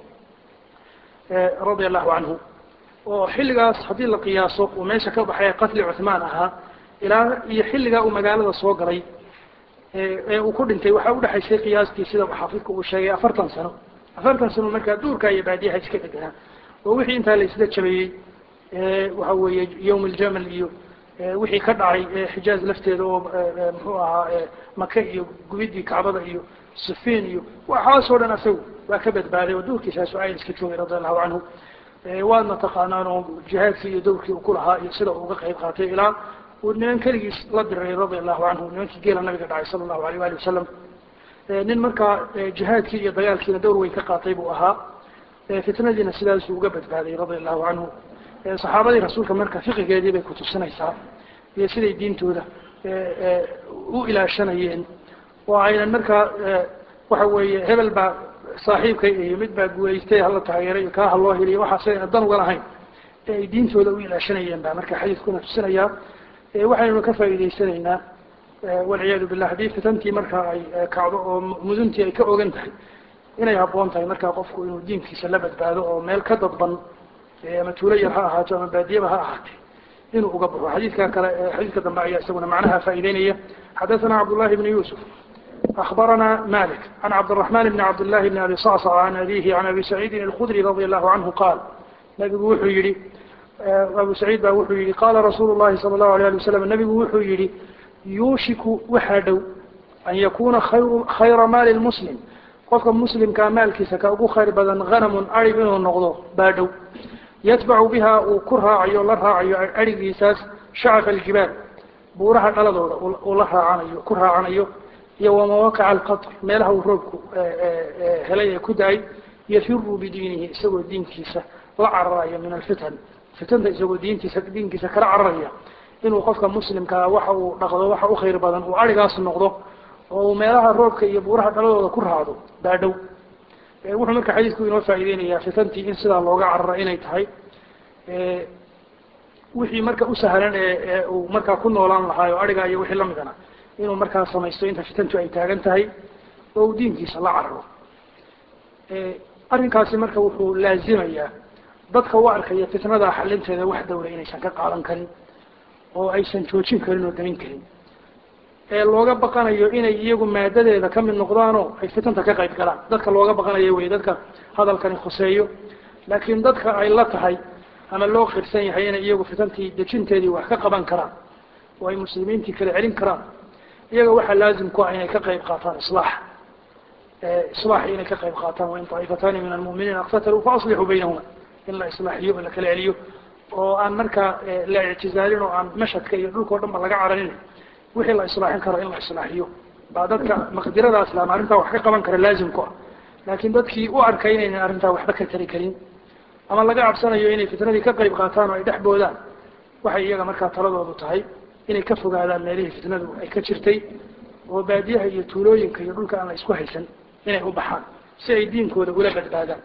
radia allahu canhu oo xilligaas haddii la qiyaaso uu meesha ka baxay qatli cuثmaan ahaa ilaa iyo xilligaa uu magaalada soo galay ee uu ku dhintay waxaa udhexaysay qiyaastii sida xaafidka uu sheegay afartan sano afartan sano markaa duurka iyo baadiyaha iska deganaa oo wixii intaa la isla jabeeyey waxa weeye yawm aljamal iyo wixii ka dhacay xijaaz lafteeda oo muxuu ahaa maka iyo gubidii kacbada iyo sifiin iyo waxaasoo dhan asagu waa ka badbaaday oo duurkiisaasu ayn iska joogay radi allahu canhu waadna taqaanaan oo jihaadkii iyo dowrkii uu ku lahaa iyo sida uu uga qayb qaatay ilaa uu niman keligiis la diray radia allahu canhu nimankii geela nabiga dhacay sala allahu alayh wali wasalam nin markaa jihaadkii iyo dagaalkiina dowr weyn ka qaatay buu ahaa fitnadiina sidaasuu uga badbaaday radia allahu canhu saxaabadii rasuulka marka fiqigeedii bay kutusinaysaa iyo siday diintooda u ilaashanayeen oo aynan markaa waxa weeye hebel baa saaxiibkay iyo mid baa guulaystay hala taageeray kaa ha loo heliyo waxaas ayna dan uga lahayn ee ay diintooda u ilaashanayeen baa marka xadiiskuna tusinayaa waxaynu ka faa'iidaysanaynaa walciyaadu billah haddii fitantii marka ay kacdo oo muduntii ay ka ogan tahay inay habboon tahay markaa qofku inuu diinkiisa la badbaado oo meel ka dadban ama tuulo yar ha ahaato ama baadiyaba ha ahaatee inuu uga baxo xadiidka kale xadiidka dambe ayaa isaguna macnaha faa'iideynaya xadathana cabdullahi bni yusuf أخبرنا مالك عن عبد الرحمن بن عبد الله بن أبي صعصع عن أبيه عن أبي سعيد الخدري رضي الله عنه قال نبي وحو يري أبو سعيد با وحو يري قال رسول الله صلى الله عليه وسلم النبي وحو يري يوشك وحدو أن يكون خير, خير مال المسلم قفك مسلم كمال كيسا كأبو خير بدن غنم أري منه النغضو بادو يتبع بها وكرها عيو لرها عيو أري كيساس شعف الجبال بورها قلدو ولرها عنيو كرها عنيو iyo wamawaqaca alqatr meelaha uu roobku helay ee ku da-ay yafiru bidiinihi isagoo diinkiisa la cararayo min alfitan fitanta isagoo diintiisa diinkiisa kala cararaya inuu qofka muslimkaa waxa uu dhaqdo waxa u khayr badan uu arigaas noqdo oo uu meelaha roobka iyo buuraha dhaladooda ku raacdo baadhow wuxuu marka xadiisku inoo faa'iideynayaa fitantii in sidaa looga cararo inay tahay wixii marka u sahlan ee uu markaa ku noolaan lahaayo ariga iyo wixii lamidana inuu markaa samaysto inta fitantu ay taagan tahay oo uu diinkiisa la cararo arrinkaasi marka wuxuu laazimayaa dadka u arkaya fitnada xalinteeda wax dawla inaysan ka qaadan karin oo aysan joojin karin oo damin karin ee looga baqanayo inay iyagu maadadeeda ka mid noqdaanoo ay fitanta ka qayb galaan dadka looga baqanayo wey dadka hadalkani khuseeyo laakiin dadka ay la tahay ama loo qirsan yahay inay iyagu fitantii dejinteedii wax ka qaban karaan oo ay muslimiintii kala celin karaan iyaga waxaa laazim ku ah inay ka qayb qaataan islaax islaax inay ka qayb qaataan wain طaa'ifatani min almu'miniina اqtataluu faaslixuu baynahuma in la islaaxiyo la kala celiyo oo aan markaa la ictizaalin oo aan mashadka iyo dhulka o dhan ba laga cararin wixii la islaaxin karo in la islaaxiyo baa dadka maqdiradaas laan arrintaa wax ka qaban kara laazim ku ah laakiin dadkii u arkay inaynan arrintaa waxba ka tari karin ama laga cabsanayo inay fitnadii ka qayb qaataan oo ay dhex boodaan waxay iyaga markaa taladoodu tahay inay ka fogaadaan meelihii fitnadu ay ka jirtay oo baadiyaha iyo tuulooyinka iyo dhulka aan la isku haysan inay u baxaan si ay diinkooda ula badbaadaan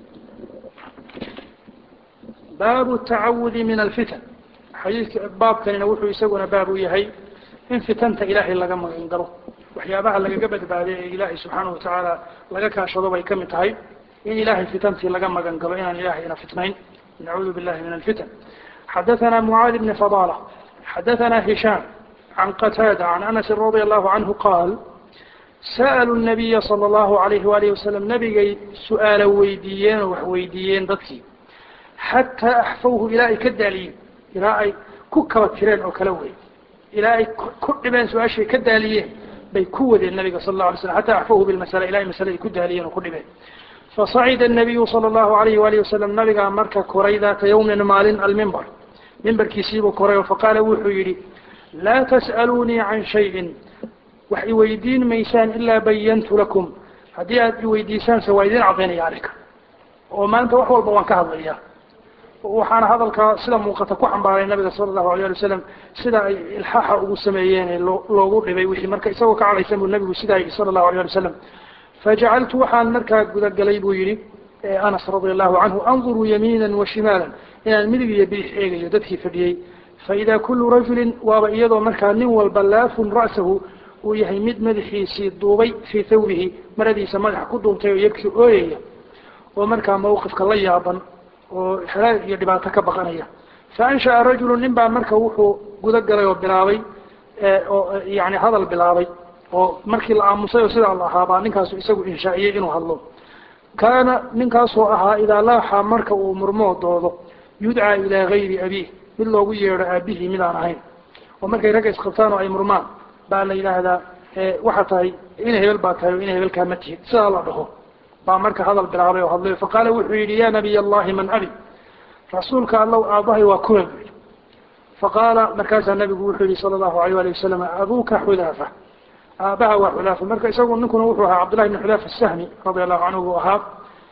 baabu tacawudi min alfitan xadiidka baabkanina wuxuu isaguna baab u yahay in fitanta ilaahay laga magan galo waxyaabaha lagaga badbaaday ee ilaahay subxaanahu watacaala laga kaashado bay ka mid tahay in ilahay fitantii laga magan galo inaan ilahayna fitnayn nacuudu billahi min alfitan xadaثana mucaad bni fadala xadaثana hishaam can qataada can anasi radi allahu canhu qaal sa'aluu nabiya sala allahu alayhi waalihi wasalam nabigay su-aalo weydiiyeen oo wax weydiiyeen dadkii xataa axfawhu ilaa ay ka daaliyeen ilaa ay ku kaba tireen oo kala wey ilaa ay ku dhibeen su-aashay ka daaliyeen bay ku wadeen nabiga sal la alay slam xata axfawhu bilmasala ilaa ay masale ay ku daaliyeen oo ku dhibeen fasacida الnabiyu salى اllahu alayh walihi wasalam nabigaa marka koray daata yawmin maalin almimbar mimbarkiisiibuu koray oo faqaala wuxuu yidhi laa tas'aluunii can shayin wax iweydiin maysaan ilaa bayantu lakum haddii aad iweydiisaanse waa idin cadaynaya arrinka oo maanta wax walba waan ka hadlaya waxaana hadalkaa sida muuqata ku xambaaray nabiga sala allahu alayh ali wasalam sida ay ilxaaxa ugu sameeyeen loo loogu dhibay wixii marka isagoo ka cadhaysan buu nabigu sidaa yidhi sala allahu alayh ali wasalam fajacaltu waxaan markaa gudagalay buu yidhi anas radia allahu canhu anduruu yamiina wa shimaala inaan midig iyo bidix eegayo dadkii fadhiyey faida kulu rajulin waaba iyadoo markaa nin walba laafun ra'sahu uu yahay mid madaxiisii duubay fii thawbihi maradiisa madaxa ku duubtay oo yabkii ooyaya oo markaa mawqifka la yaaban oo xalaal iyo dhibaato ka baqanaya faansha'a rajulu nin baa marka wuxuu guda galay oo bilaabay oo yani hadal bilaabay oo markii la aamusay oo sidaa la ahaa baa ninkaasu isagu inshaa'iyey inuu hadlo kaana ninkaasoo ahaa idaa laaxa marka uu murmoo doodo yudcaa ilaa gayri abiih mid loogu yeedho aabihii midaan ahayn oo markay ragga isqabtaan oo ay murmaan baa la yidhaahdaa waxaa tahay ina hebel baa tahay oo ina hebelkaa ma tihid sidaa la dhaho baa marka hadal bilaabay oo hadlay faqaala wuxuu yidhi ya nabiy allahi man abi rasuulka allow aabbahay waa kuwa bu yidhi faqaala markaasaa nabigu wuxuu yihi sala allahu alayh ali wasalam abuuka xudaafa aabaha waa xudaafa marka isagu ninkuna wuxuu ahaa cabdullahi bn xudaafa asahmi radia allahu canhu buu ahaa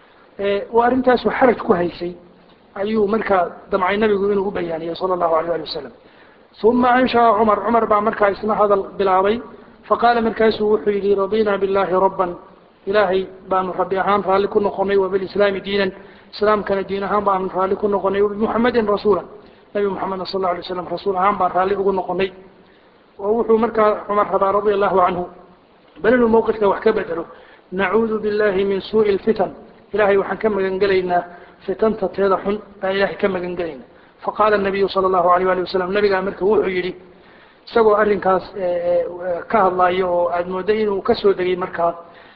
oo arrintaasu xaraj ku haysay ayuu markaa damcay nabigu inuu u bayaaniyey sala allahu alayh ali wasalam uma ansha'a cumar cumar baa markaa isna hadal bilaabay faqaala markaasuu wuxuu yihi radina billahi rabban ilaahay baanu rabbi ahaan raalli ku noqonay wabilislaami diinan islaamkana diin ahaan baanu raalli ku noqonay wabimuxamedin rasuula nabi muxamedna sal lla alay slam rasuul ahaan baan raalli ugu noqonay oo wuxuu markaa cumar rabaa radia allahu canhu bal inuu mawqifka wax ka bedelo nacuudu billahi min suuءi اlfitan ilahay waxaan ka magan gelaynaa fitanta teeda xun baan ilahay ka magan gelayna faqaala nabiyu sala allahu alayh ali wasalam nabigaa marka wuxuu yidhi isagoo arrinkaas ka hadlaayo oo aada mooday inuu kasoo degay markaa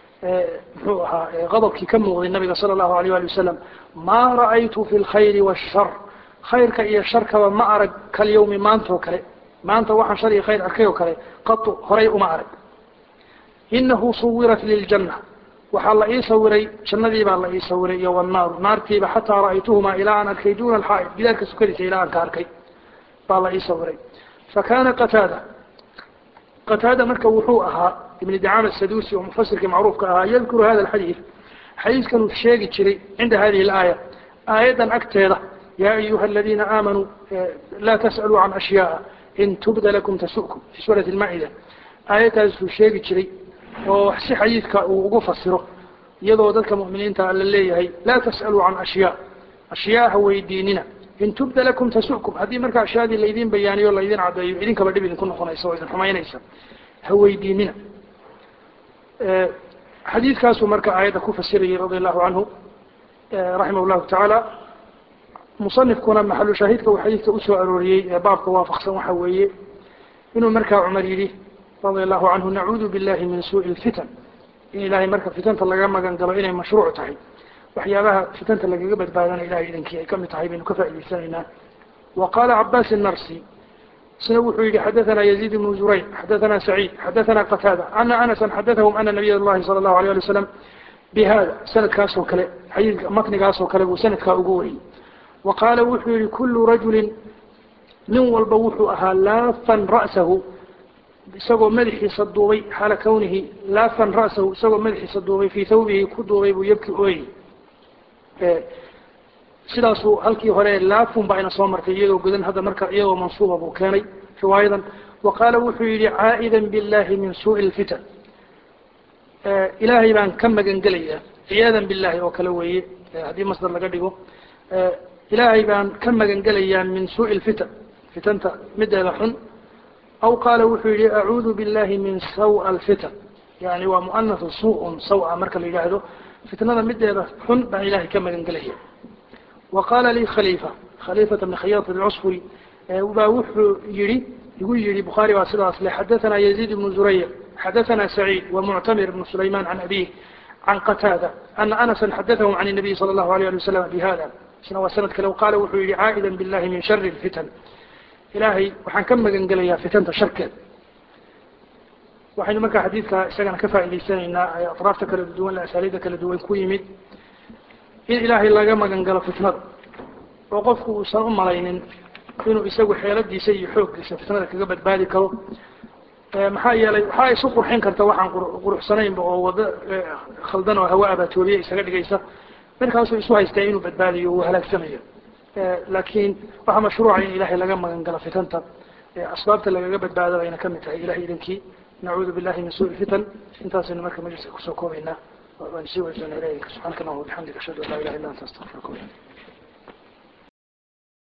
muxuu ahaa qadabkii ka muuqday nabiga sala allahu alayh ali wasalam maa ra'aytu fi lkhayri washar khayrka iyo sharkaba ma arag kalyawmi maanta oo kale maanta waxaan shar iyo khayr arkay oo kale qatu horay uma arag inahu suwirat liljanna waxaa la ii sawiray jannadii baa la ii sawiray iyo wannaaru naartiiba xataa ra'aytuhumaa ilaa aan arkay duna alxaa'id gidaarka sukadiisa ilaa aan ka arkay baa la ii sawiray fakana qataada qataada marka wuxuu ahaa ibn dacama asadusi oo mufasirkii macruufka ahaa yadkuru hada alxadiid xadiidkanuu sheegi jiray cinda hadihi alaaya aayaddan agteeda yaa ayuha aladiina aamanuu laa tas'aluu can ashyaaa in tubda lakum tasu'kum fi suurati lmaa'ida aayaddaasuu sheegi jiray oo si xadiidka uu ugu fasiro iyadoo dadka mu'miniinta la leeyahay laa tas'aluu can ashyaa ashyaa ha weydiinina in tubda lakum tasu'kum haddii marka ashyaadii laydin bayaaniyo laydin caddeeyo idinkaba dhib idinku noqonaysa oo idin xumaynaysa ha weydiinina xadiidkaasuu marka aayadda ku fasirayay radia allahu canhu raximah llahu tacaala musanifkuna maxalu shaahidka uu xadiidka usoo arooriyey ee baabka waafaqsan waxa weeye inuu markaa cumar yidhi radia allahu canhu nacuudu billahi min suuءi اlfitan in ilahay marka fitanta laga magan galo inay mashruuc tahay waxyaabaha fitanta lagaga badbaadana ilahay idankii ay kamid tahay baynu ka faa'idaysanaynaa wa qaala cabaas الnarsi isna wuxuu yihi xadaثana yaزيid بن zurayr xadaثana سacيid xadaثana qataada ana anasa xadaثahum ana nabiy اllahi salى الlahu عalيه alي waslam bihada sanadkaasoo kale xadiidka matnigaasoo kale buu sanadkaa ugu wariyey wa qaala wuxuu yihi kulu rajuli nin walba wuxuu ahaa laafan ra'sahu isagoo madaxiisa duubay xaala kawnihi laafan ra'sahu isagoo madaxiisa duubay fii thawbihi ku duubay buu yabki ooyi sidaasuu halkii hore laafun baa ina soo martay iyadoo gudan hadda marka iyadoo mansuuba buu keenay riwaayadan wa qaala wuxuu yihi caa'idan billahi min suuءi اlfitan ilaahay baan ka magan gelayaa ciyaadan billahi oo kale weeye haddii masdar laga dhigo ilaahay baan ka magan gelayaa min suuءi اlfitan fitanta mideeda xun aw qaala wuxuu yihi acuudu billahi min sawa alfitan yani waa muanahu suuءun sawa marka la yidhaahdo fitnada mideeda xun baan ilahay ka magan gelaya wa qaala lii khaliifa khaliifata bni khayat alcusfuri baa wuxuu yihi igu yihi bukhaari baa sidaas le xadaثana yaziid ibnu zurayr xadaثana saciid wamuctamir ibnu sulayman can abih can qataada ana anasa xadaثahum can الnabiy salى اllahu alيyه ali wasalam bihada isna waa sanad kale qaala wuxuu yihi caa'ida billahi min shari اlfitan ilaahay waxaan ka magan gelayaa fitanta sharkeed waxaynu markaa xadiidka isagana ka faa'idaysanaynaa atraafta kala duwan asaaliida kala duwan ku yimid in ilaahay laga magan galo fitnada oo qofku uusan u malaynin inuu isagu xeeladiisa iyo xooggiisa fitnada kaga badbaadi karo maxaa yeelay waxaa isu qurxin karta waxaan quruxsanaynba oo wado khaldan oo hawa abaatoobiye isaga dhigaysa markaasuu isu haystaa inuu badbaadiyo uu halaagsamayo laakiin waxaa mashruuca in ilahay laga magan galo fitanta asbaabta lagaga badbaado bayna kamid tahay ilahay idankii nacuudu billahi min suui fitan intaasaynu marka majliska kusoo koobaynaa waan sii weysanaa ilayka subxaanaka allahuma bixamdika ashhadu an laa ilaha illa anta astaqfiruka